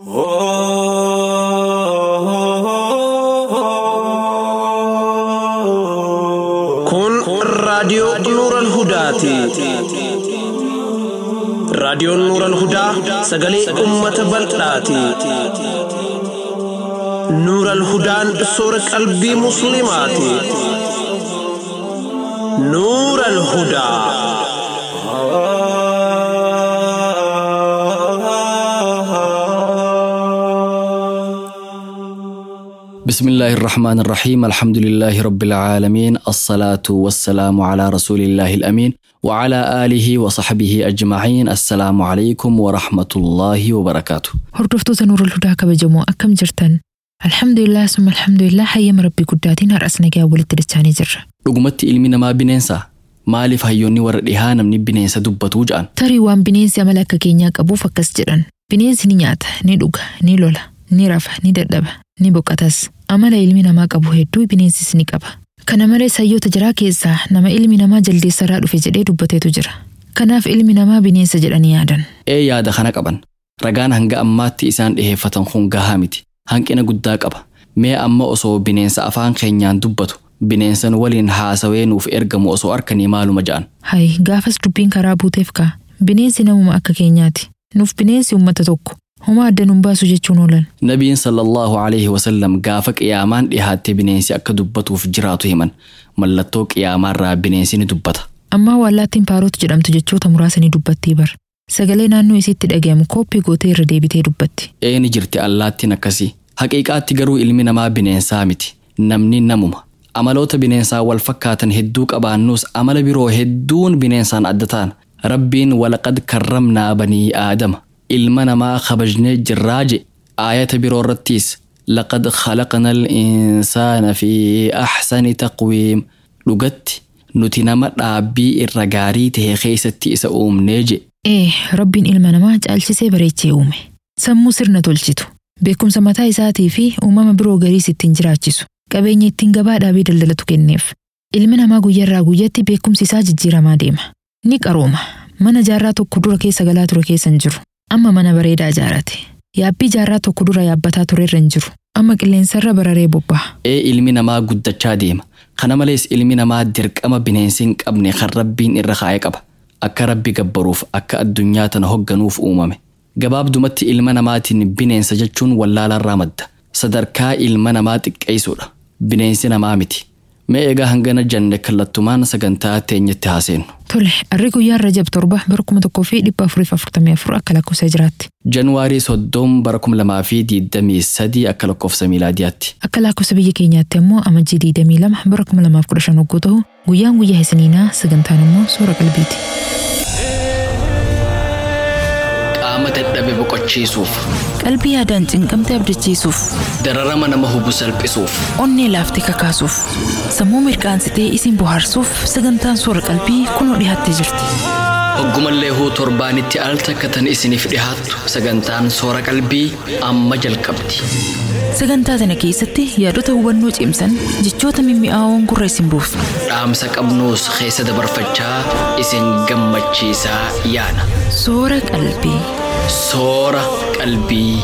Kun raadiyoo Nuural Hudaati. Raadiyoon Nuural Hudaa sagalee uummata bal'aati. Nuural Hudaan soora qalbii Musliimaati. Nuural Hudaa. بسم الله الرحمن الرحيم الحمد لله رب العالمين الصلاة والسلام على رسول الله الأمين وعلى آله وصحبه أجمعين السلام عليكم ورحمة الله وبركاته Hordoftoota Nuurul Hudaa kabajamoo akkam jirtan? Alhamdulillah summa alhamdulillah hayyama Rabbii guddaatiin har'as nagaa walitti dachaanii jirra. dhugumatti ilmi namaa bineensa maaliif hayyoonni warra dhihaa namni bineensa dubbatuu ja'an Tarii waan bineensi amala akka keenyaa qabuuf akkas jedhan. Bineensi ni nyaata, ni dhuga, ni lola, ni rafa, ni dadhaba, ni boqotas. Amala ilmi namaa qabu hedduu bineensis ni qaba. Kana malees hayyoota jiraa keessaa nama ilmi namaa jaldeessarraa dhufe jedhee dubbateetu jira. Kanaaf ilmi namaa bineensa jedhanii yaadan. ee yaada kana qaban ragaan hanga ammaatti isaan dhiheeffatan kun gahaa miti hanqina guddaa qaba mee amma osoo bineensa afaan keenyaan dubbatu bineensan waliin haasawee nuuf ergamu osoo arkanii maaluma ja'an Hayi gaafas dubbiin karaa buuteef ka'a. Bineensi namuma akka keenyaati. Nuuf bineensi uummata tokko. Homa adda nun baasu jechuun oolan. Nabiin sallallahu alaihi wasallam gaafa qiyaamaan dhihaatte bineensi akka dubbatuuf jiraatu himan mallattoo qiyaamaarraa bineensi ni dubbata. Ammaa wallaattiin paarotu jedhamtu jechoota muraasa ni dubbattii bar. Sagalee naannoo isiitti dhagayamu kooppii gootee irra deebitee dubbatti. Ee ni jirti allaattiin akkasii. Haqiiqaatti garuu ilmi namaa bineensaa miti. Namni namuma. Amaloota bineensaa wal fakkaatan hedduu qabaannus amala biroo hedduun bineensaan adda ta'an. Rabbiin walaqad karramnaa banii aadama. Ilma namaa kabajnee jirraa je. Aayata biroo irrattis laqad khalaqna al-insaana fi axsani taqwiim. Dhugatti nuti nama dhaabbii irra gaarii ta'e keessatti isa uumnee je. Ee, rabbiin ilma namaa caalchisee bareechee uume. Sammuu sirna tolchitu. Beekumsa mataa isaatii fi uumama biroo gariis ittiin jiraachisu. Qabeenya ittiin gabaa dhaabee daldalatu kenneef. Ilmi namaa guyyaarraa guyyatti beekumsi isaa jijjiiramaa deema. Ni qarooma. Mana jaarraa tokko dura keessa galaa ture keessa hin jiru. Amma mana bareedaa ijaarate. Yaabbii jaarraa tokko dura yaabbataa ture irra hin jiru. Amma qilleensarra bararee bobba'a. ee ilmi namaa guddachaa deema kana malees ilmi namaa dirqama bineensi hin qabne kan rabbiin irra kaa'ee qaba akka rabbi gabbaruuf akka addunyaa tana hogganuuf uumame gabaabdumatti ilma namaatiin bineensa jechuun wallaalarraa madda sadarkaa ilma namaa xiqqeessuudha bineensi namaa miti mee egaa hangana janne kallattumaan sagantaa teenyatti haaseenu Tole, arri guyyaan Rajab torba bara kuma tokkoo fi dhibba afuriif afurtamii afur akka lakkoofsa jiraatti. januwaarii soddom bara kuma lamaa fi diidamii sadii akka lakkoofsa miilaadiyaatti Akka lakkoofsa biyya keenyaatti ammoo amajjii 22 bara 2015 hogguu ta'u guyyaan guyyaa isiniinaa sagantaan immoo suura qalbiiti. qaama dadhabe boqochiisuuf Qalbii yaadaan cinqamte abdachiisuuf, dararama nama hubu salphisuuf onnee laaftee kakaasuuf, sammuu mirqaansitee isin bohaarsuuf sagantaan suura qalbii kunoo dhiyaattee jirti. Hoggumallee huu torbaanitti al takkatan isiniif dhihaattu sagantaan soora qalbii amma jalqabdi. Sagantaa tana keessatti yaadota hubannoo cimsan jechoota mimmi'aawoon gurra isin buufna. Dhaamsa qabnuus keessa dabarfachaa isin gammachiisaa yaana. Soora qalbii. Soora qalbii.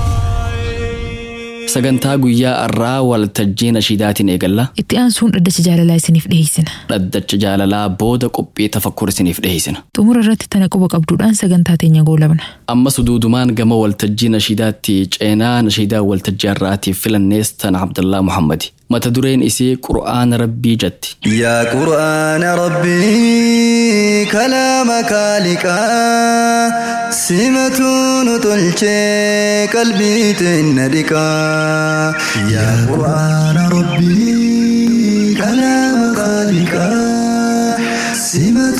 Sagantaa guyyaa har'aa waltajjii nashiidaatiin eegalla. Itti aansuun dhaddacha jaalalaa isiniif dhiyeessina. Dhaddacha jaalalaa booda qophii tafakkur isiniif dhiyeessina. Xumura irratti tana quba qabduudhaan sagantaa teenya goolabna. Ammas duudumaan gama waltajjii nashiidaatti ceenaa nashiidaa waltajjii har'aatiif filannees tana Abdallaa Muhammadi. Mata dureen isii Qur'aana Rabbii jetti. يا قرآن ربي كلامك لقاء سمة تلشي قلبي تندكا يا قرآن ربي كلامك لقاء سمة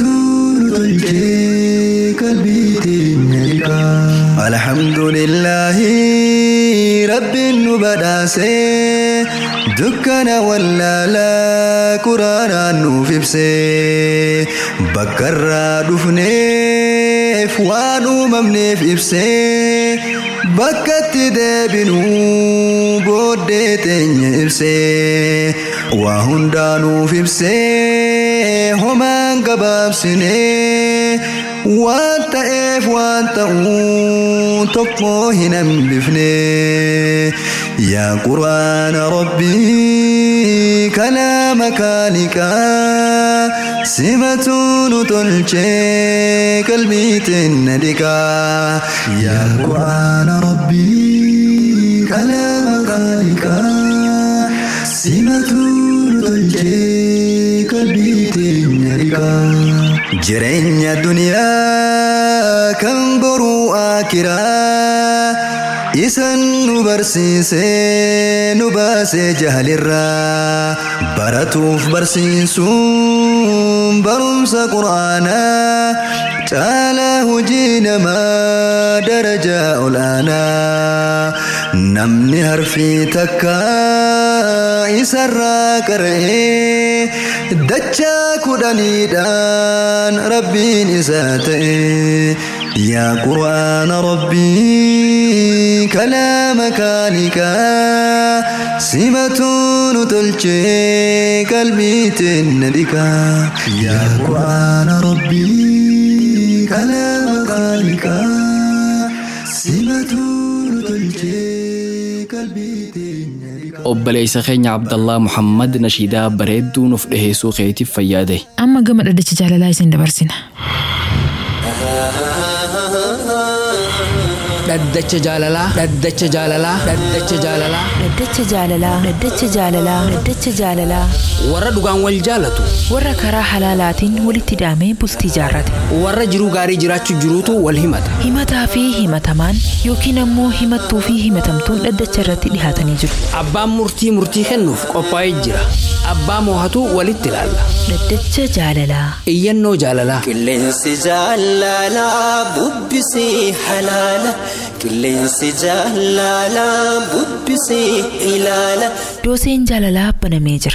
تلشي قلبي تندكا الحمد لله رب بداسي dukkana wallaalaa quraanaan nuuf ibsee bakka irraa dhufneef waan uumamneef ibsee bakkatti deebinuu booddee teenya ibsee waa hundaa nuuf ibsee homaan gabaabsinee waan ta'eef waan ta'uu tokko hin hambifne yaa quraana rabbii kalaama kaaliqaa simatu nu tolchee qalbiitiin na dhiqaa yaa quraana rabbii kalaama kaaliqaa simatu nu tolchee qalbiitiin na dhiqaa jireenya duniyaa kan boruu akiraa isan nu barsiisee nu baasee jahalirraa baratuuf barsiisuun barumsa quraanaa caalaa hojii namaa darajaa olaanaa namni harfii takka isarraa qara'ee dachaa kudhaniidhaan rabbiin isaa ta'e yaa quraana rabbii kalaama kaaliqaa simatu nu tolchee qalbiitiin na dhiqaa yaa quraana rabbii kalaama kaaliqaa simatu nu tolchee qalbiitiin na dhiqaa obboleessa keenya abdallaa muhammad nashiidaa bareedduu nuuf dhiheessuu keetiif fayyaade Amma gama dhaddacha jaalalaa isin dabarsina. dhaddacha jaalalaa dhaddacha jaalalaa dhaddacha jaalalaa Dhaddacha jaalalaa. Dhaddacha jaalalaa. Dhaddacha jaalalaa. warra dhugaan wal jaalatu Warra karaa halaalaatiin walitti hidhamee bultii jaarrate. warra jiruu gaarii jiraachuu jiruutu wal himata Himataa fi himatamaan yookiin ammoo himattuu fi himatamtuun dhaddacha irratti dhihaatanii jiru. abbaan murtii murtii kennuuf qophaa'ee jira abbaa moohatu walitti ilaalla Dhaddacha jaalalaa. iyyannoo jaalalaa Qilleensi jaalalaa bubbisii halaala. Qilleensi jaalalaa bubbisii ilaala. Dooseen jaalalaa banamee jira.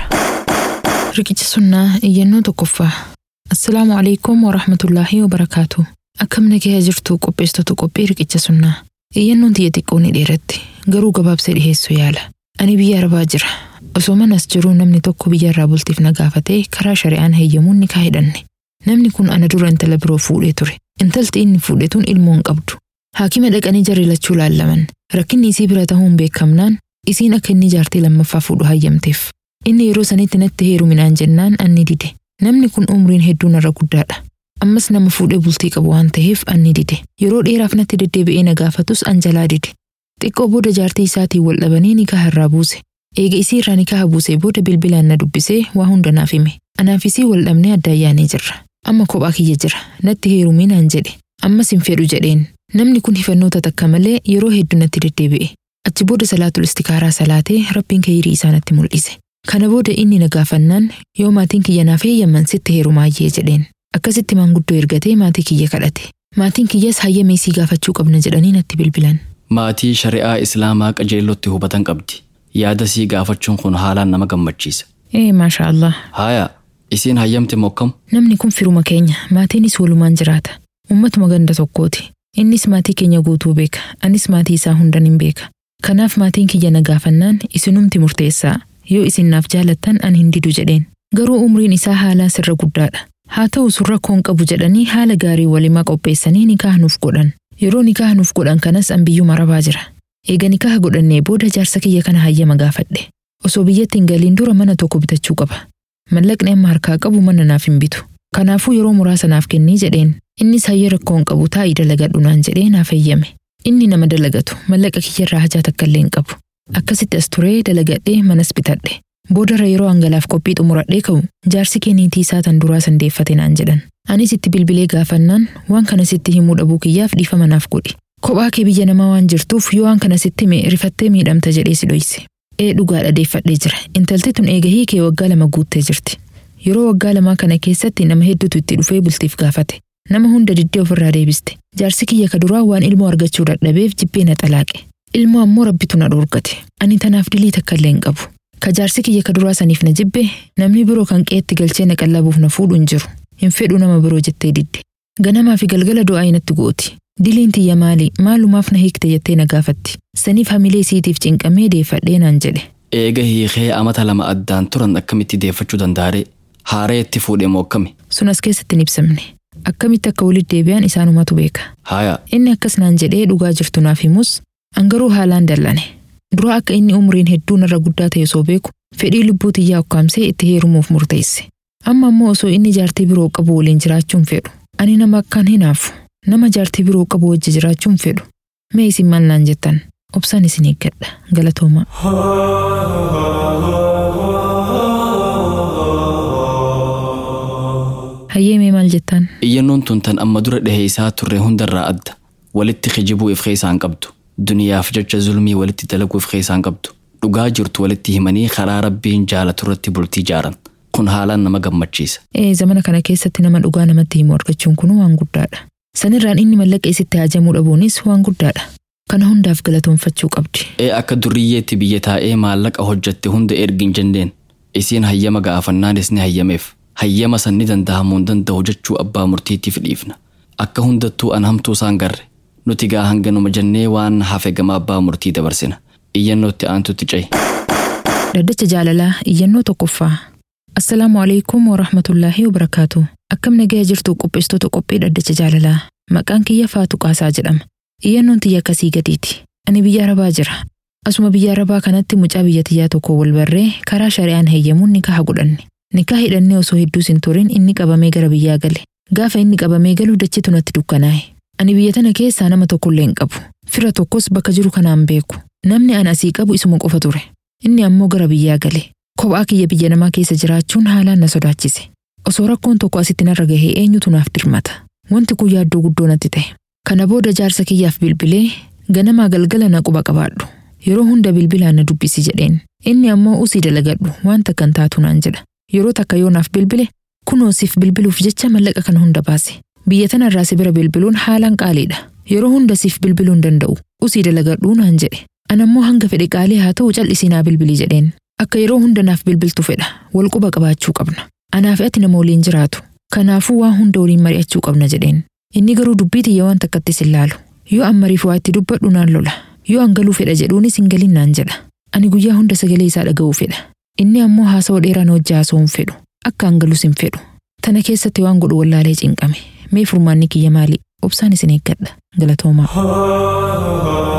Riqicha sunnaa iyyannoo tokkoffaa. Assalaamu alaikum wa rahmatullaahi wa barakaatu. Akkam nagaya jirtu qopheessitoota qophii riqicha sunnaa. Iyyannoon tiyya xiqqoo ni dheeratti. Garuu gabaabsee dhiheessuu yaala. Ani biyya arabaa jira. Osoo manas jiruu namni tokko biyya irraa bultiif na gaafatee karaa shari'aan heeyyamuun ni kaahidhanne. Namni kun ana dura intala biroo fuudhee ture. Intalti inni fuudhe tun ilmoo hin qabdu. Haakima dhaqanii jarri lachuu laallaman. Rakkinni isii bira ta'uun beekamnaan isiin akka inni jaartii lammaffaa fuudhu hayyamteef. Inni yeroo sanitti natti heeruminaan jennaan anni dide. Namni kun umriin hedduu narra guddaadha. Ammas nama fuudhee bultii qabu waan ta'eef anni dide. Yeroo dheeraaf natti deddeebi'ee na gaafatus an jalaa dide. Xiqqoo booda jaartii isaatiin wal dhabanii nikaha irraa buuse. Eega isii irraa nikaha buusee booda bilbilaan na dubbisee waa hunda naaf hime. Anaaf isii wal dhabnee adda ayyaanee jirra. Amma kophaa kiyya jira. Natti heeruminaan jedhe. Ammas hin fedhu jedheen. Namni kun hifannoota takka malee yeroo hedduu natti deddeebi'e. Achi booda salaatul istikaaraa salaatee rabbiin kayyirii isaa natti mul'ise. Kana booda inni na gaafannaan yoo maatiin kiyya naaf heeyyaman sitti heerumaayyee jedheen. Akkasitti maanguddoo ergatee maatii kiyya kadhate. Maatiin kiyyas hayyama isii gaafachuu qabna jedhanii natti bilbilan. maatii shari'aa islaamaa qajeellotti hubatan qabdi yaada sii gaafachuun kun haalaan nama gammachiisa Ee maasha Allah. haaya isiin hayyamte mokkam Namni kun firuma keenya maatiinis walumaan jiraata. Uummatuma ganda tokkooti. Innis maatii keenya guutuu beeka. Anis maatii isaa hundan hin beeka. Kanaaf maatiin kiyya na gaafannaan isinumti murteessaa. Yoo isin naaf jaalattan an hin didu jedheen. Garuu umriin isaa haalaan sirra guddaadha. Haa ta'u sun rakkoon qabu jedhanii haala gaarii walimaa qopheessanii nikaha nuuf godhan. Yeroo nikaha nuuf godhan kanas an biyyuma arabaa jira. Eega nikaha godhannee booda jaarsa kiyya kana hayyama gaafadhe. Osoo biyyatti hin galiin dura mana tokko bitachuu qaba. Mallaqni amma harkaa qabu mana naaf hin bitu. Kanaafuu yeroo muraasa naaf kennii jedheen. Innis hayya rakkoon qabu taa'ii dalagadhu naan jedhee naaf eeyyame. Inni nama dalagatu mallaqa kiyyarraa hajaa takka illee hin qabu. Akkasitti as turee dalagadhee manas bitadhe. Boodarra yeroo hangalaaf qophii xumuradhee ka'u jaarsi kee niitii isaa tan duraa sandeeffate naan jedhan. Anis itti bilbilee gaafannaan waan kana sitti himuu dhabuu kiyyaaf dhiifama naaf godhi. Kophaa kee biyya namaa waan jirtuuf yoo waan kana sitti hime rifattee miidhamta jedhee si dhoyse. Ee dhugaadha deeffadhee jira. Intalti tun eega hiikee waggaa lama guuttee jirti. Yeroo waggaa lamaa kana keessatti nama hedduutu itti dhufee bultiif gaafate. Nama hunda diddee ofirraa deebiste. Jaarsi kiyya ka duraa waan ilmoo argachuu dadhabeef jibbee na xalaaqe. Ilmoo ammoo rabbitu na dhoorgate. Ani tanaaf dilii takka illee hin qabu. Ka jaarsi kiyya ka duraa saniif na jibbe namni biroo kan qeetti galchee na qallabuuf na fuudhu hin jiru. Hin fedhu nama biroo jettee didde. Ganamaa fi galgala du'aa inatti gooti. Diliin tiyya maali? Maalumaaf na hiikte jettee na gaafatti. Saniif hamilee isiitiif cinqamee deeffadhee naan jedhe. eega hiikee amata lama addaan turan akkamitti deeffachuu danda'are haaree itti fuudhe mokkame Sun as keessatti hin ibsamne. Akkamitti akka walitti deebi'an isaanumatu beeka. Haaya, Inni akkas naan jedhee dhugaa jirtu naaf himus angaruu haalaan dallane. Dura akka inni umriin hedduu narra guddaa ta'e osoo beeku fedhii lubbuu xiyyaa ukkaamsee itti heerumuuf murteesse. Amma immoo osoo inni jaartii biroo qabu waliin jiraachuun fedhu. Ani nama akkaan hinaafu. Nama jaartii biroo qabu wajji jiraachuun fedhu. Mee isin maal naan jettan? Obsaan isin eeggadha. Galatoomaa. Hayyee mee maal jettan? iyyannoon tun tan amma dura dhahee isaa turre hundarraa adda. Walitti kijibuu if keessaan qabdu. Duniyaaf jecha zulmii walitti dalaguu if keessaan qabdu. Dhugaa jirtu walitti himanii karaa rabbiin jaalatu irratti bultii jaaran. Kun haalaan nama gammachiisa. Ee zamana kana keessatti nama dhugaa namatti himu argachuun kun waan guddaadha. Sanirraan inni mallaqa isitti hajamuu dhabuunis waan guddaadha. Kana hundaaf galatoonfachuu qabdi. Ee akka duriyyeetti biyya taa'ee maallaqa hojjatte hunda ergin jenneen. Isiin hayyama gaafannaanis ni hayyameef. Hayyama san ni danda'amuu hin danda'u jechuu abbaa murtiitiif dhiifna. Akka hundattuu an hamtuu isaan garre. Nuti gaa hanganuma jennee waan hafe gama abbaa murtii dabarsina. Iyyannootti aantutti ce'i. Daddacha jaalalaa iyyannoo tokkoffaa. Assalaamu alaikum wa rahmatullaahi wa barakaatu. Akkam nagaya jirtu qopheessitoota qophii daddacha jaalalaa. Maqaan kiyya Faatu Qaasaa jedhama. Iyyannoon tiyya akkasii gadiiti. Ani biyya Arabaa jira. Asuma biyya Arabaa kanatti mucaa biyya tiyyaa tokko wal barree karaa shari'aan heeyyamuun nikaha godhanne. Nikaa hidhannee osoo hedduus hin turin inni qabamee gara biyyaa gale. Gaafa inni qabamee galu dachiitu natti dukkanaa'e. Ani biyya tana keessaa nama tokkollee hin qabu. Fira tokkos bakka jiru kanaan beeku. Namni an asii qabu isuma qofa ture. Inni ammoo gara biyyaa gale. Kophaa kiyya biyya namaa keessa jiraachuun haalaan na sodaachise. Osoo rakkoon tokko asitti narra gahee eenyutu naaf dirmata. Wanti kun yaaddoo guddoo natti ta'e. Kana booda jaarsa kiyyaaf bilbilee ganamaa galgala na quba qabaadhu. Yeroo hunda bilbilaan na dubbisi jedheen. Inni ammoo usii dalagadhu waan takkan taatu naan jedha. Yeroo takka yoo naaf bilbile kunoo siif bilbiluuf jecha mallaqa kana hunda baase. Biyya tanarraa si bira bilbiluun haalaan qaaliidha. Yeroo hunda siif bilbiluu hin danda'u. Usii dalagadhuu naan jedhe. Anammoo hanga fedhe qaalii haa ta'u cal'isii naa bilbilii jedheen. Akka yeroo hunda naaf bilbiltu fedha. Wal quba qabaachuu qabna. Anaaf ati nama waliin jiraatu. Kanaafuu waan hunda waliin mari'achuu qabna jedheen. Inni garuu dubbii tiyya waan takkattis hin laalu. Yoo an mariif waa itti dubbadhu naan lola. Yoo an galuu fedha jedhuunis hin galin naan jedha. Ani guyyaa hunda sagalee isaa dhaga'uu fedha. Inni ammoo haasawa dheeraan hojii haasa'uu hin fedhu. Akka an galus hin fedhu. Tana keessatti waan godhu wallaalee cinqame. Mee furmaanni kiyya maali? Obsaan isin eeggadha. Galatoomaa.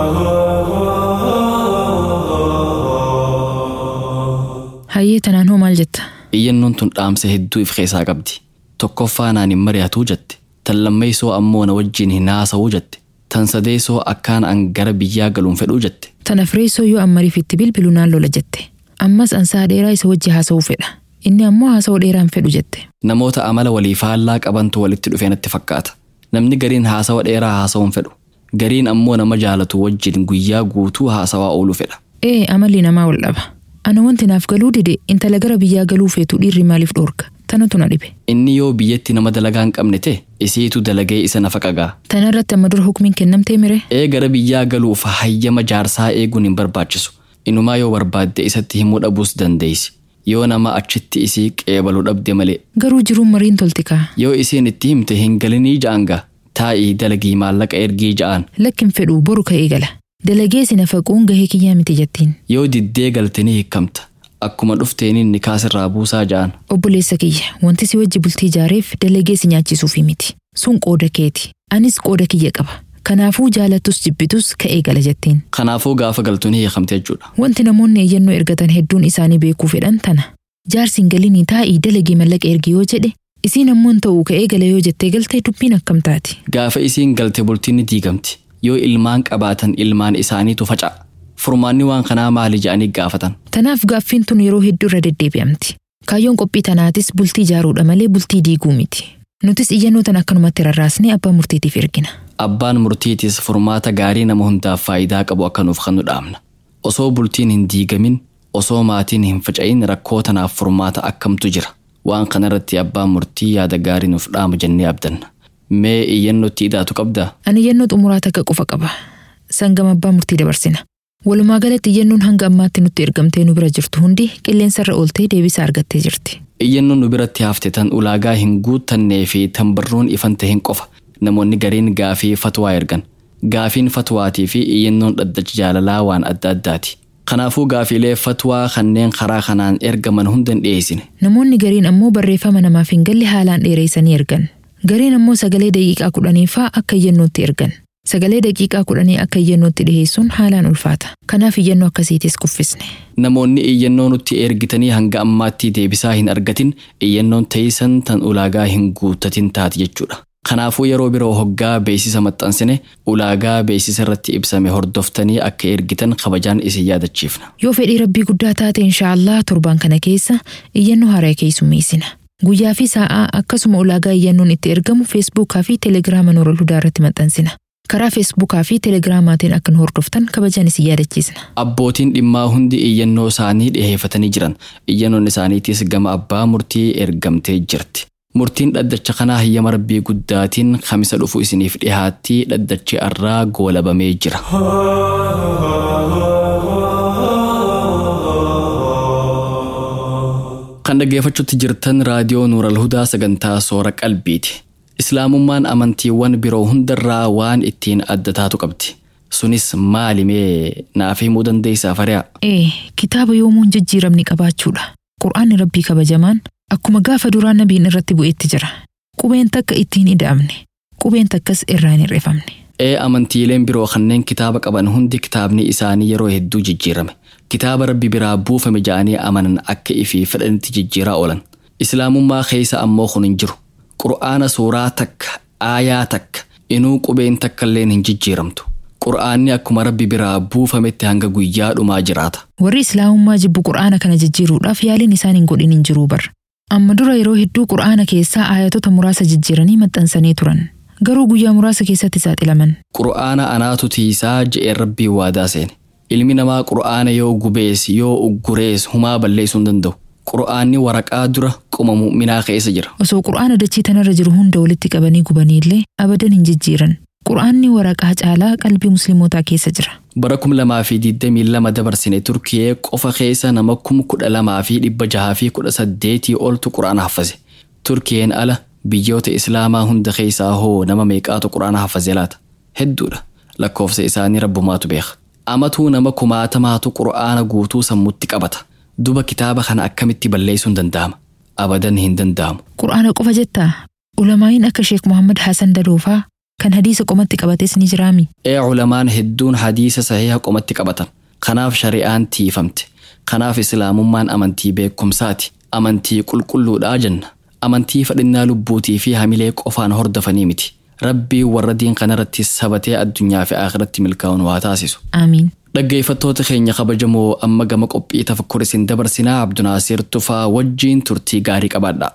Hayyee tanaan hoo maal jetta? Iyyannoon tun dhaamsa hedduu if keessaa qabdi. Tokkoffaa naan hin mari'atuu jette. Tan lammeessoo ammoo na wajjin hin haasa'uu jette. Tan sadeessoo akkaan an gara biyyaa galuun fedhuu jette. Tana fireessoo yoo an mariif itti bilbilu naan lola jette. Ammas an sa'a dheeraa isa wajji haasa'uu fedha. Inni ammoo haasa'uu dheeraan fedhu jette. Namoota amala walii faallaa qabantu walitti dhufee natti fakkaata. Namni gariin haasawa dheeraa haasa'uun fedhu. Gariin ammoo nama jaalatu wajjin guyyaa guutuu haasawaa ooluu fedha. Ee amalli namaa wal dhaba. Ana wanti naaf galuu dide intala gara biyyaa galuu feetu dhiirri maaliif dhoorga? Tanatu na dhibe. Inni yoo biyyatti nama dalagaa hin qabne ta'e isiitu dalagee isa nafa qagaa. Tana irratti amma dura hukumiin kennamtee mire? Ee gara biyyaa galuuf hayyama jaarsaa eeguun hin barbaachisu. Inumaa yoo barbaadde isatti himuu dhabuus dandeessi. Yoo nama achitti isii qeebaluu dhabde malee. Garuu jiruun mariin tolti kaa. Yoo isiin itti himte hin galinii ja'anga. Taa'ii dalagii maallaqa ergii ja'an. Lakkin fedhuu boru ka'ee gala. Dalagee si nafaquun gahee kiyyaa miti jettiin. Yoo diddee galte ni hiikamta. Akkuma dhufteeniin ni kaasirraa buusaa ja'an. Obboleessa kiyya wanti si wajji bultii ijaareef dalagee si nyaachisuufi miti. Sun qooda keeti. Anis qooda kiyya qaba. Kanaafuu jaalattus jibbitus ka'ee gala jettiin. Kanaafuu gaafa galtu ni hiikamte jechuudha. Wanti namoonni eeyyannoo ergatan hedduun isaanii beekuu fedhan tana. Jaarsi hin galinii taa'ii dalagii mallaqa ergi yoo jedhe isiin ammoo hin ta'uu ka'ee gala yoo jettee galtee dubbiin akkam taati. Gaafa isiin galte bultiin ni diigamti. Yoo ilmaan qabaatan ilmaan isaaniitu faca'a. Furmaanni waan kanaa maali ja'anii gaafatan. Tanaaf gaaffiin tun yeroo hedduu irra deddeebi'amti. Kaayyoon qophii tanaatis bultii ijaaruudha malee bultii diiguu miti. Nutis iyyannoo tan akkanumatti rarraasnee abbaa murtiitiif ergina. Abbaan murtiitis furmaata gaarii nama hundaaf faayidaa qabu akka nuuf kan nu dhaamna. Osoo bultiin hin diigamin, osoo maatiin hin faca'in rakkoo tanaaf furmaata akkamtu jira. Waan kanarratti abbaan murtii yaada gaarii nuuf dhaama jennee abdanna. Mee iyyannootti hidhaatu qabdaa? Ani iyyannoo xumuraa takka qofa qaba. Sangama abbaa murtii dabarsina. Walumaa galatti iyyannoon hanga ammaatti nutti ergamtee nu bira jirtu hundi qilleensarra ooltee deebisaa argattee jirti. Iyyannoon nu biratti hafte tan ulaagaa hin guuttannee fi tan barruun ifan ta'een qofa. Namoonni gariin gaafii fatwaa ergan. Gaafiin fatwaatii fi iyyannoon dhaddacha jaalalaa waan adda addaati. Kanaafuu gaafiilee fatwaa kanneen karaa kanaan ergaman hunda hin dhiyeessine. Namoonni gariin ammoo barreeffama namaaf hin galle haalaan dheereessanii ergan. Gareen ammoo sagalee daqiiqaa kudhaniifaa akka iyyannootti ergan. Sagalee daqiiqaa kudhanii akka iyyannootti dhiheessuun haalaan ulfaata. Kanaaf iyyannoo akkasiitis kuffisne. Namoonni iyyannoo nutti ergitanii hanga ammaatti deebisaa hin argatin iyyannoon teessan tan ulaagaa hin guuttatin taati jechuudha. Kanaafuu yeroo biroo hoggaa beeksisa maxxansine ulaagaa beeksisa irratti ibsame hordoftanii akka ergitan kabajaan isin yaadachiifna. Yoo fedhii rabbii guddaa taate inshaallah torbaan kana keessa iyyannoo haaraa keessummeessina. Guyyaa fi sa'aa akkasuma ulaagaa iyyannoon itti ergamu feesbuukaa fi teelegiraama Nooral Hudaa irratti maxxansina. Karaa feesbuukaa fi teelegiraamaatiin akka nu hordoftan kabajaan isin yaadachiisna. Abbootiin dhimmaa hundi iyyannoo isaanii dhiheeffatanii jiran. Iyyannoon isaaniitis gama abbaa murtii ergamtee jirti. Murtiin dhaddacha kanaa hayyama rabbii guddaatiin kamisa dhufu isiniif dhihaatti dhaddachi arraa goolabamee jira. Kan dhaggeeffachuutti jirtan raadiyoo Nuural Hudaa sagantaa soora qalbiiti. Islaamummaan amantiiwwan biroo hundarraa waan ittiin adda taatu qabdi. Sunis maalimee naaf himuu dandeessaa fari'a? Ee, kitaaba yoomuun jijjiiramni qabaachuudha. Qur'aanni rabbii kabajamaan akkuma gaafa duraa nabiin irratti bu'etti jira. Qubeen takka ittiin ida'amne. Qubeen takkas irraa hin hir'ifamne. Ee amantiileen biroo kanneen kitaaba qaban hundi kitaabni isaanii yeroo hedduu jijjiirame. Kitaaba rabbi biraa buufame ja'anii amanan akka ifii fedhanitti jijjiiraa oolan. Islaamummaa keessa ammoo kun hin jiru. Qur'aana suuraa takka, aayaa takka, inuu qubeen takka illeen hin jijjiiramtu. Qur'aanni akkuma rabbi biraa buufametti hanga guyyaa dhumaa jiraata. Warri Islaamummaa jibbu Qur'aana kana jijjiiruudhaaf yaaliin isaan hin godhin hin jiruu bar. Amma dura yeroo hedduu Qur'aana keessaa aayatota muraasa jijjiiranii maxxansanii turan. Garuu guyyaa muraasa keessatti saaxilaman. Qur'aana anaatu tiisaa je'een rabbii waadaa seene. Ilmi namaa qur'aana yoo gubees yoo uggurees humaa balleessuu hin danda'u. Qur'aanni waraqaa dura qoma mu'minaa keessa jira. Osoo Qur'aana dachii tanarra jiru hunda walitti qabanii gubanii illee abadan hin jijjiiran. Qur'aanni waraqaa caalaa qalbii musliimotaa keessa jira. Bara kum lamaa fi digdamii lama dabarsine Turkiyee qofa keessa nama kum kudha lamaa fi dhibba jahaa fi kudha saddeetii oltu qura'aana haffase. Turkiyeen ala biyyoota Islaamaa hunda keessaa hoo nama meeqaatu qura'aana haffase laata? Hedduudha. Lakkoofsa isaanii rabbumaatu beeka. Amatuu nama kumaatamaatu qura'aana guutuu sammutti qabata. Duba kitaaba kana akkamitti balleessuun danda'ama? Abadan hin danda'amu. Qur'aana qofa jettaa? Ulamaa'iin akka Sheek Muhammad Hassan Daloofaa kan hadiisa qomatti qabates ni jiraami. Ee ulamaan hedduun hadiisa sahiha qomatti qabatan. Kanaaf shari'aan tiifamte. Kanaaf islaamummaan amantii beekumsaati. Amantii qulqulluudhaa jenna. Amantii fadhinnaa lubbuutii fi hamilee qofaan hordofanii miti. Rabbii warra diin kanarratti sabatee addunyaa fi akhiratti milkaa'uun waa taasisu. Aamiin. Dhaggeeffattoota keenya kabajamoo amma gama qophii tafakkur isin dabarsinaa Abdunaasiir Tufaa wajjiin turtii gaarii qabaadha.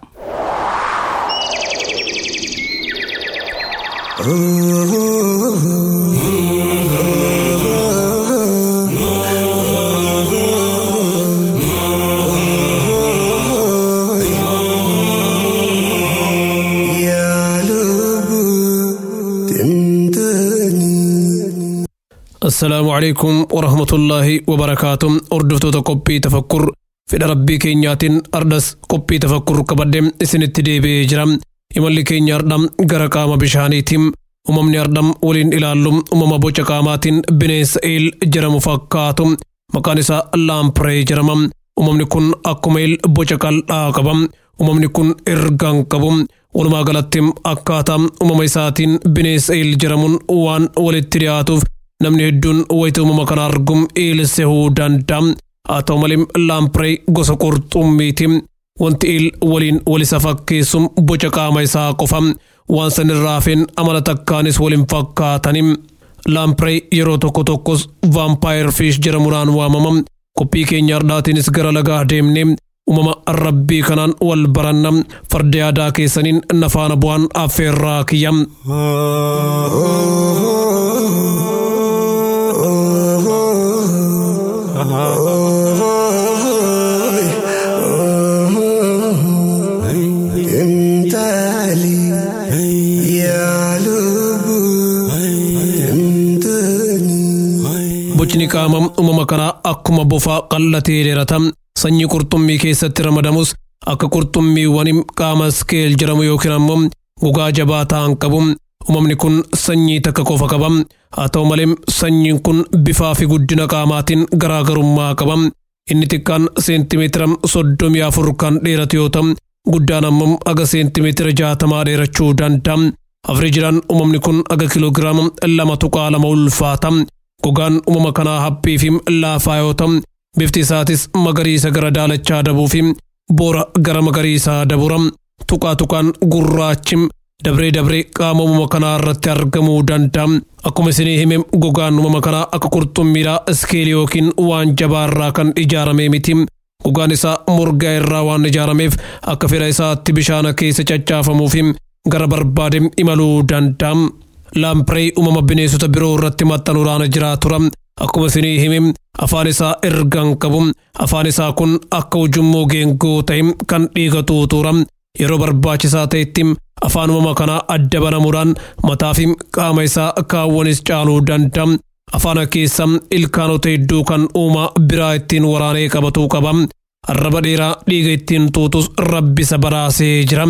السلام عليكم ورحمة الله وبركاته أردفتو قبي تفكر fedha rabbii keenyaatiin ardas qophii tafakkur qabadde isinitti deebi'ee jira imalli keenya ardham gara qaama bishaaniitiin uumamni ardham waliin ilaallu uumama boca qaamaatiin bineensa eel jedhamu fakkaatu maqaan isaa laampree jedhama uumamni kun akkuma eel boca qal'aa qaba uumamni kun ergaan qabu walumaa galatti akkaataa uumama isaatiin bineensa eel jedhamuun waan walitti dhiyaatuuf namni hedduun wayita uumama kana argum eelisehuu danda'a haa ta'u malee laampree gosa qurxummiiti wanti eel waliin walisa fakkeessum boca qaama isaa qofa waan sanirraa hafeen amala takkaanis waliin fakkaatani laampree yeroo tokko tokkos vaampaayir fiish jedhamuudhaan waamama qophii keenya har'aatiinis gara lagaa deemne uumama rabbii kanaan wal baranna farda yaadaa keessaniin nafaana bu'aan affeerraa kiyya. Bocni qaama uumama kanaa akkuma bofaa qal'atee dheerata sanyii qurxummii keessatti ramadamus akka qurxummiiwwan qaama skeel jedhamu yookiin ammoo gogaa jabaa ta'an qabu. Uumamni kun sanyii takka qofa qaba. Haa ta'u malee sanyiin kun bifaa fi guddina qaamaatiin garaagarummaa qaba. Inni xiqqaan seentimeetira soddomii afur kan dheeratu yoo ta'u guddaan ammoo aga seentimeetira jaatamaa dheerachuu danda'a. Afreejidhaan uumamni kun aga kiloogiraama lama tuqaa lama ulfaata. Gogaan uumama kanaa haphii fi laafaa yoo ta'u, bifti isaatis magariisa gara daalachaa dabuu fi boora gara magariisaa dabura. Tuqaa tuqaan gurraachi dabree dabree qaama uumama kanaa irratti argamuu danda'a. Akkuma isinii hime gogaan uumama kanaa akka qurxummiidhaa iskeelii yookiin waan jabaa irraa kan ijaarame miti. Gogaan isaa morgaa irraa waan ijaarameef akka fedha isaatti bishaan keessa caccaafamuuf gara barbaade imaluu danda'a. Laampree uumama bineensota biroo irratti maxxanuudhaan jiraatura. Akkuma isinii hime afaan isaa ergaan qabu. Afaan isaa kun akka ujummoo geengoo ta'e kan dhiiga tuutuura. Yeroo barbaachisaa ta'etti afaan uumama kanaa adda banamuudhaan mataa fi qaama isaa kaawwanis caaluu danda'a. Afaan keessa ilkaanota hedduu kan uumaa biraa ittiin waraanee qabatuu qaba. Arraba dheeraa dhiiga ittiin tuutus rabbisa baraasee jira.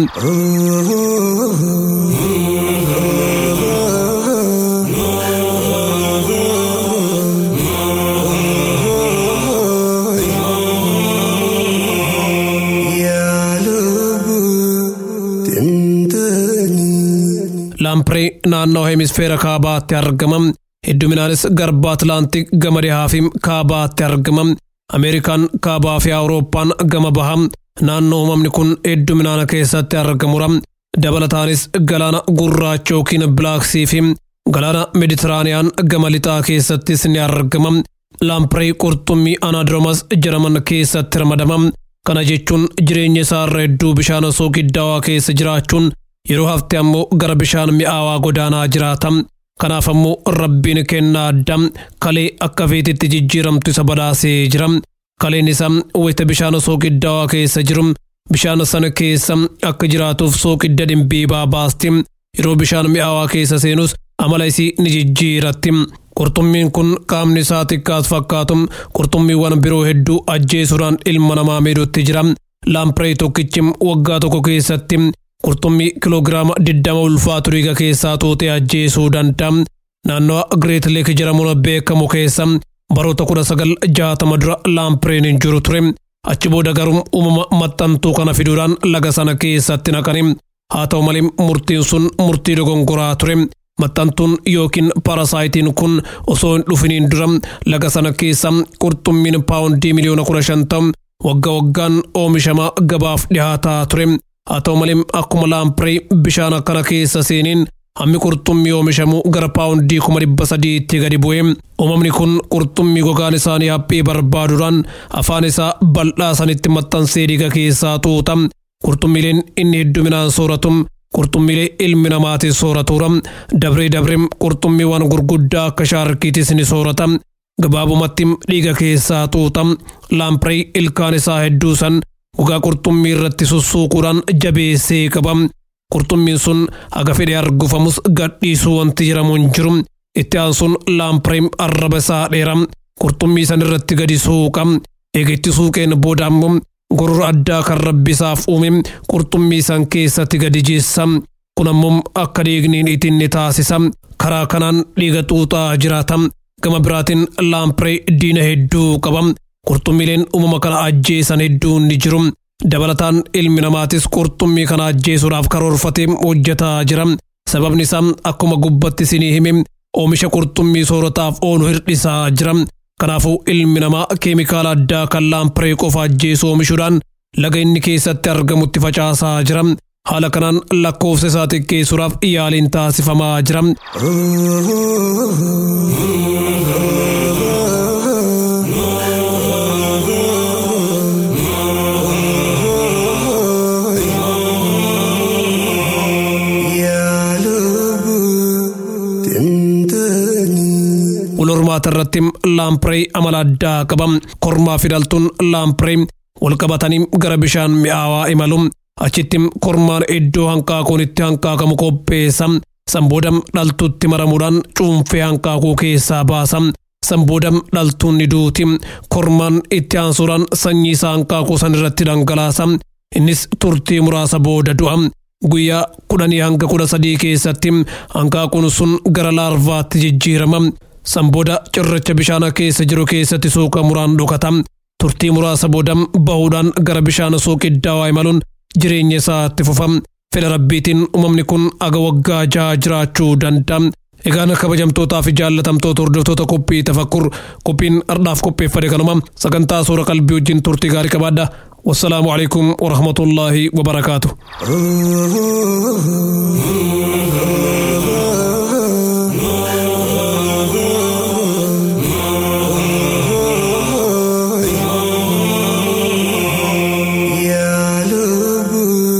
Laampree naannoo hemisfeera kaabaatti argama. Hedduminaanis garba Atlaantik gama dhihaa fi kaabaatti argama. Ameerikaan kaabaa fi Awurooppaan gama baha. Naannoo uumamni kun hedduminaan keessatti argamura. Dabalataanis galaana gurraacha yookiin bilaaksii fi galaana Meditiraaniyaan gama lixaa keessattis ni argama. Laampree qurxummii Anaadromas jedhaman keessatti ramadama. Kana jechuun jireenya isaarra hedduu bishaan soogiddaawaa keessa jiraachuun yeroo hafte ammoo gara bishaan mi'aawaa godaanaa jiraata. Kanaaf ammoo rabbiin kennaa addaa kalee akka feetitti jijjiiramtu isa badhaasee jira. Kaleen isaa wayita bishaan soogiddaawaa keessa jiru bishaan sana keessa akka jiraatuuf soogidda dhimbiibaa baasti. Yeroo bishaan mi'aawaa keessa seenus amala isii ni jijjiiratti. Qurxummiin kun qaamni isaa xiqqaas fakkaatu qurxummiiwwan biroo hedduu ajjeesuudhaan ilma namaa miidhutti jira. Laampree tokkichi waggaa tokko keessatti qurxummii kiloogiraama diddama ulfaatu dhiiga keessaa tuutee ajjeesuu danda'a. Naannoo Greet Leek jedhamuun beekamu keessa baroota kudha sagal jaatama dura laampreen hin jiru ture. Achi booda garuu uumama maxxantuu kana fiduudhaan laga sana keessatti naqani. Haa ta'u malee murtiin sun murtii dogongoraa ture. Maxxantuun yookiin parasaayitiin kun osoo hin dhufiniin dura laga sana keessa qurxummiin paawundii miliyoona kudha shan ta'u waggaa waggaan oomishamaa gabaaf dhihaataa ture. Haa ta'u malee akkuma laampree bishaan akkana keessa seeniin hammi qurxummii oomishamu gara paawundii kuma dhibba sadiitti gadi bu'e. Uumamni kun qurxummii gogaan isaanii haphii barbaaduudhaan afaan isaa bal'aa sanitti maxxansee dhiiga keessaa tuuta. Qurxummiileen inni hedduminaan sooratu qurxummiilee ilmi namaatiin sooratuura. Dabree dabree qurxummiiwwan gurguddaa akka shaarkiitis ni soorata. Gabaabumatti dhiiga keessaa tuuta. Laampree ilkaan isaa hedduu san gogaa qurxummii irratti sussuuquudhaan jabeessee qaba. Qurxummiin sun haga fedhe argufamus gadhiisuu wanti jedhamu hin jiru. Itti aansuun laampree arraba isaa dheera. Qurxummii san irratti gadi suuqa. Eega itti suuqeen booda ammoo gorora addaa kan rabbi isaaf uume qurxummii san keessatti gadi jeessa. Kun ammoo akka dhiigniin ittiin ni taasisa. Karaa kanaan dhiiga xuuxaa jiraata. Gama biraatiin laampree diina hedduu qaba. Qurxummiileen uumama kana ajjeesan hedduun ni jiru. Dabalataan ilmi namaatis qurxummii kana ajjeesuudhaaf karoorfatee hojjetaa jira. Sababni isaa akkuma gubbatti isinii hime oomisha qurxummii soorataaf oolu hir'isaa jira. Kanaafuu ilmi namaa keemikaala addaa kan laampree qofa ajjeesu oomishuudhaan laga inni keessatti argamutti facaasaa jira. Haala kanaan lakkoofsa isaa xiqqeessuudhaaf yaaliin taasifamaa jira. Walhormaata irratti laampree amala addaa qaba. Kormaa fi dhaltuun laampree wal qabatanii gara bishaan mi'aawaa imalu. Achitti kormaan iddoo hanqaaquun itti hanqaaqamu qopheessa. Sanbooda dhaltuutti maramuudhaan cuunfee hanqaaquu keessaa baasa. Sanbooda dhaltuun ni duuti. Kormaan itti aansuudhaan sanyii isaa hanqaaquu san irratti dhangalaasa. Innis turtii muraasa booda du'a. Guyyaa kudhanii hanga kudha sadii keessatti hanqaaquun sun gara laarvaatti jijjiirama. Sanbooda cirracha bishaan keessa jiru keessatti suuqa muraan dhokata. Turtii muraasa booda bahuudhaan gara bishaan suuqiddaawaa imaluun jireenya isaatti fufa fedha rabbiitiin uumamni kun aga waggaa jaha jiraachuu danda'a. Egaan kabajamtootaa fi jaallatamtoota hordoftoota qophii tafakkur qophiin ardhaaf qopheeffate kanuma sagantaa suura qalbii wajjin turtii gaarii qabaadha. والسلام عليكم ورحمة الله وبركاته يا لب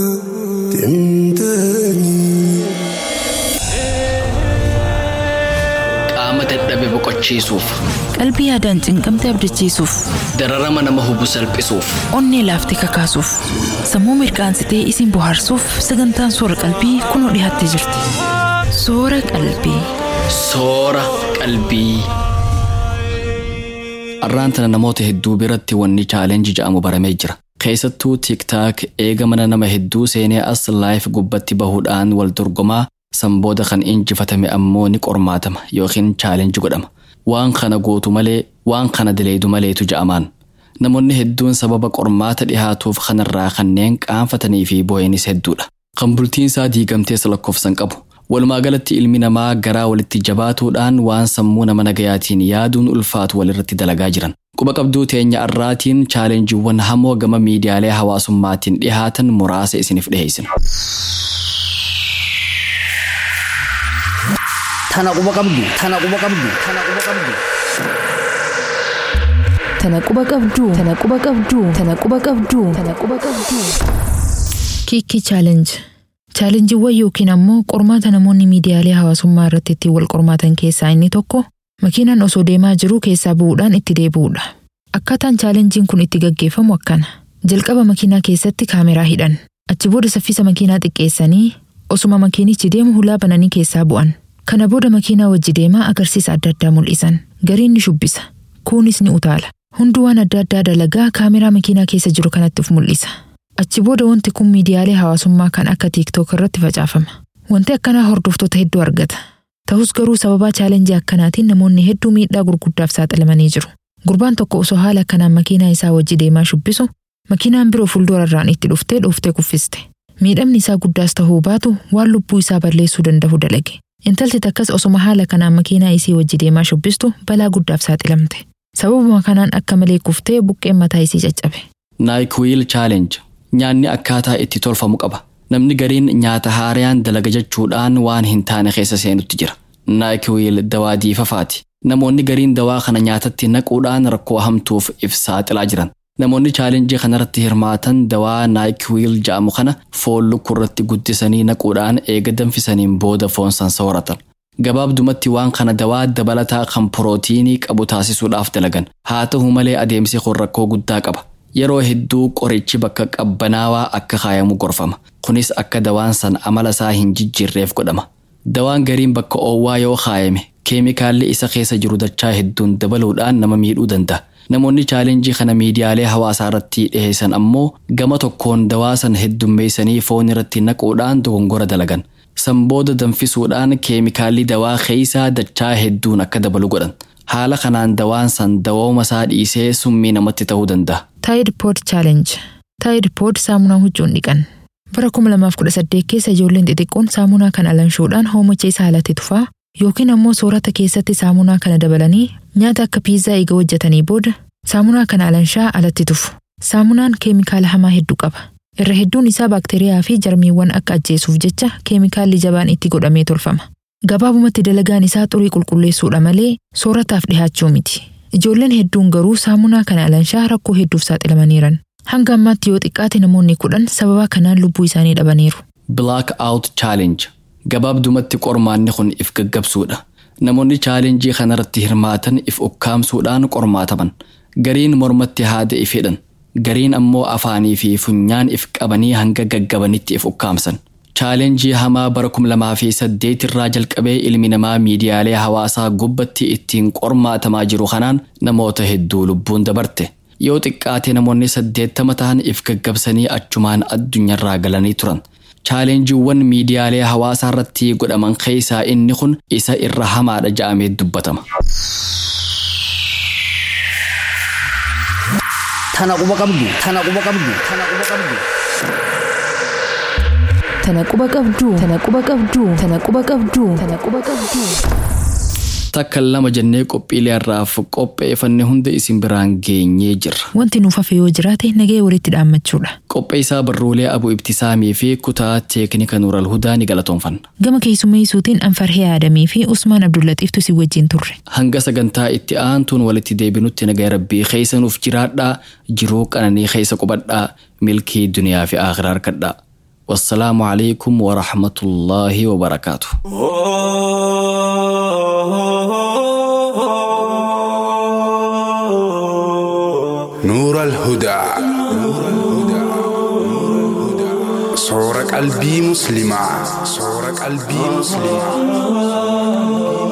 تنتني qaama dadhabe boqochiisuuf Qalbii yaadaan cinqamte abdachiisuuf, dararama nama hubu salphisuuf onnee laaftee kakaasuuf, sammuu mirkaansitee isin bohaarsuuf sagantaan soora qalbii kunoo dhiyaattee jirti. Soora qalbii. soora qalbii. Arraan tana namoota hedduu biratti wanni chaalenji jedhamu baramee jira. Keessattuu tiktaak eega mana nama hedduu seenee as laayif gubbatti bahuudhaan wal dorgomaa sanbooda kan injifatame ammoo ni qormaatama yookiin chaalenji godhama. Waan kana gootu malee waan kana dileedu maleetu ja'amaan. Namoonni hedduun sababa qormaata dhihaatuuf kanarraa kanneen qaanfatanii fi boo'anis hedduudha. Kan bultiin isaa diigamtees lakkoofsan qabu. Walumaa galatti ilmi namaa garaa walitti jabaatuudhaan waan sammuu nama nagayaatiin yaaduun ulfaatu walirratti dalagaa jiran. Quba qabduu teenya arraatiin chaalenjiiwwan hamoo gama miidiyaalee hawaasummaatiin dhihaatan muraasa isiniif dhiheessina. Tana quba qabdu. Tana quba qabdu. Tana quba qabdu. Tana quba qabduu. Tana quba qabduu. Tana quba qabduu. Tana quba qabduu. Kiikki chaalenji. Chaalenjiiwwan yookiin ammoo qormaata namoonni miidiyaalee hawaasummaa irratti ittiin wal qormaatan keessaa inni tokko makiinaan osoo deemaa jiruu keessaa bu'uudhaan itti deebi'uudha. Akkaataan chaalenjiin kun itti gaggeeffamu akkana. Jalqaba makiinaa keessatti kaameraa hidhan. Achi booda saffisa makiinaa xiqqeessanii osuma makiinichi deemu hulaa bananii keessaa bu'an. Kana booda makiinaa wajji deemaa agarsiisa adda addaa mul'isan. Gariin ni shubbisa. Kuunis ni utaala. Hundi waan adda addaa dalagaa kaameraa makiinaa keessa jiru kanatti of mul'isa. Achi booda wanti kun miidiyaalee hawaasummaa kan akka TikTok irratti facaafama. Wanti akkanaa hordoftoota hedduu argata. Ta'us garuu sababaa chaalenjii akkanaatiin namoonni hedduu miidhaa gurguddaaf saaxilamanii jiru. Gurbaan tokko osoo haala akkanaan makiinaa isaa wajji deemaa shubbisu, makiinaan biroo fuuldurarraan itti dhuftee dhooftee kuffiste. Miidhamni isaa guddaas ta'uu baatu waan lubbuu isaa balleessuu danda'u dalage. Intalti takkas osoma haala kanaan makiinaa isii wajji deemaa shubbistu balaa guddaaf saaxilamte. Sababuma kanaan akka malee kuftee buqqeen mataa isii caccabe. Naayikwil chaalenji nyaanni akkaataa itti tolfamu qaba. Namni gariin nyaata haaraan dalaga jechuudhaan waan hin taane keessa seenutti jira. Naayikwil dawaa diifafaati. Namoonni gariin dawaa kana nyaatatti naquudhaan rakkoo hamtuuf if saaxilaa jiran. Namoonni chaalenjii kanarratti hirmaatan dawaa naayikwil jedhamu kana foon lukkurratti guddisanii naquudhaan eega danfisaniin booda foon san sooratan. Gabaabdumatti waan kana dawaa dabalataa kan pirootiinii qabu taasisuudhaaf dalagan. Haa ta'u malee adeemsi kun rakkoo guddaa qaba. Yeroo hedduu qorichi bakka qabbanaawaa akka kaayamu gorfama. Kunis akka dawaan san amala isaa hin jijjiirreef godhama. Dawaan gariin bakka oowwaa yoo kaayame keemikaalli isa keessa jiru dachaa hedduun dabaluudhaan nama miidhuu danda'a. Namoonni chaalenjii kana miidiyaalee hawaasaa irratti dhiheessan ammoo gama tokkoon dawaa san heddummeessanii foon irratti naquudhaan dogongora dalagan. San booda danfisuudhaan keemikaalli dawaa keessaa dachaa hedduun akka dabalu godhan. Haala kanaan dawaan san dawooma isaa dhiisee summii namatti ta'uu danda'a. Tide Pod Challenge. Tide Pod saamunaa huccuun dhiqan. Bara 2018 keessa ijoolleen xixiqqoon saamunaa kana alanshuudhaan hoomacha isaa alatti tufaa yookiin ammoo soorata keessatti saamunaa kana dabalanii nyaata akka piizaa eega hojjetanii booda saamunaa kana alanshaa alatti tufu. Saamunaan keemikaala hamaa hedduu qaba. Irra hedduun isaa baakteeriyaa fi jarmiiwwan akka ajjeesuuf jecha keemikaalli jabaan itti godhamee tolfama. Gabaabumatti dalagaan isaa xurii qulqulleessuudha malee soorataaf dhihaachuu miti. Ijoolleen hedduun garuu saamunaa kana alanshaa rakkoo hedduuf saaxilamaniiran. Hanga ammaatti yoo xiqqaate namoonni kudhan sababa kanaan lubbuu isaanii dhabaniiru. Black Out Challenge gabaabdumatti qormaanni kun if gaggabsuudha. Namoonni chaalenjii kanarratti hirmaatan if ukkaamsuudhaan qormaataman. Gariin mormatti haada if hidhan. Gariin ammoo afaanii fi funyaan if qabanii hanga gaggabanitti if ukkaamsan. Chaalenjii hamaa bara 2008 irraa jalqabee ilmi namaa miidiyaalee hawaasaa gubbatti ittiin qormaatamaa jiru kanaan namoota hedduu lubbuun dabarte. Yoo xiqqaate namoonni saddeettama ta'an if gaggabsanii achumaan addunyaarraa galanii turan. Chaalenjiiwwan miidiyaalee hawaasaa irratti godhaman keessaa inni kun isa irra hamaadha ja'amee dubbatama. Tana quba qabdu. Tana quba qabdu. Tana quba qabdu. Tana quba qabdu. Tana quba qabdu. Tana quba qabdu. Tana quba qabdu. Takka lama jennee qophiilee har'aaf qopheeffanne hunda isin biraan geenyee jirra. Wanti nuuf hafe yoo jiraate nagee walitti dhaammachuudha. Qopheessaa barruulee Abu Ibtisaamii fi kutaa teeknika Nuural Hudaa ni galatoonfanna. Gama keessummeessuutiin Anfarhee Aadamii fi Usmaan Abdullatiiftu si wajjin turre. Hanga sagantaa itti aantuun walitti deebinutti nagaa rabbii keessa nuuf jiraadhaa jiruu qananii keessa qubadhaa milkii duniyaa fi akhiraa harkadhaa. Wassalaamu alaikum wa rahmatullaahi wa barakaatu. نور الهدى صور قلبي مسلمة صور قلبي مسلمة